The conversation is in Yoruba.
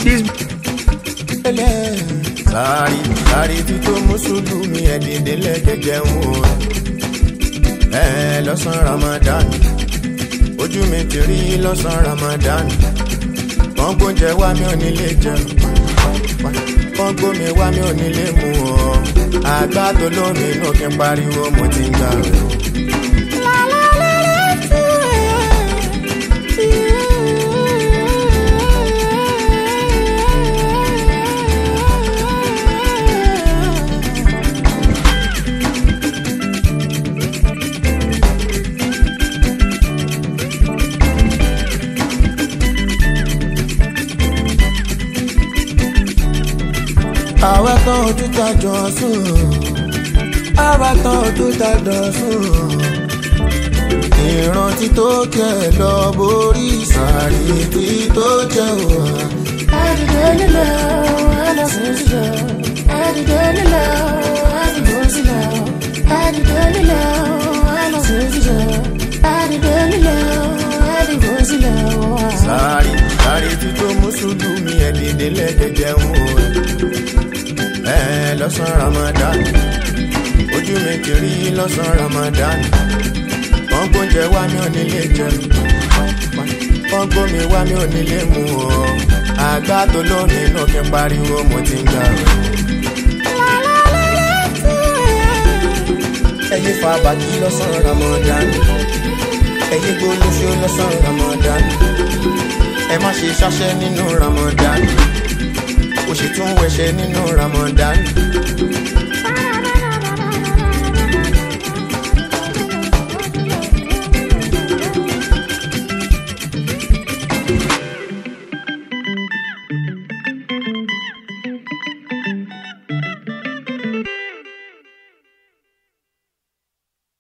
She's sáré sáré tí tó mùsùlùmí ẹ̀díndín lẹ́gẹ̀gẹ̀ ń wò ẹ lọ́sàn ramadan ojú mi ti rí lọ́sàn ramadan wọ́n gbóúnjẹ wá mi ò nílé jẹun wọ́n gbómi wá mi ò nílé mu ọ́ àgbà tó lómi inú kí n pariwo mo ti ń gbà rẹ̀. àwa tán ojú ta jọ sùn àwa tán ojú ta jọ sùn ìrántí tó kẹ lọ borí sàárì tí tó jẹ wà. Àdìdé nílẹ̀ o, ẹlẹ́sìn sílẹ̀. Àdìdé nílẹ̀ o, àdìgbò sílẹ̀. Àdìdé nílẹ̀ o, ẹlẹ́sìn sílẹ̀. Àdìdé nílẹ̀ o, àdìgbò sílẹ̀. sàárì sàárì tí tó mùsùlùmí ẹ̀díndín lẹ́gẹ̀gẹ̀ ń wò ẹ lọ́sàn ramadan ojú mi ti rí lọ́sàn ramadan wọ́n gbóúnjẹ wá mi ò nílé jẹun wọ́n gbómi wá mi ò nílé mu ọ́ àgbà tó lómi inú kí n pariwo mo ti ń gbà rẹ̀. ẹyẹ fa bàtí lọ́sàn ramadan ẹyẹ gbólóṣó lọ́sàn ramadan ẹ má ṣe ṣáṣẹ́ nínú ramadan ó sì tún wẹṣẹ nínú ramadan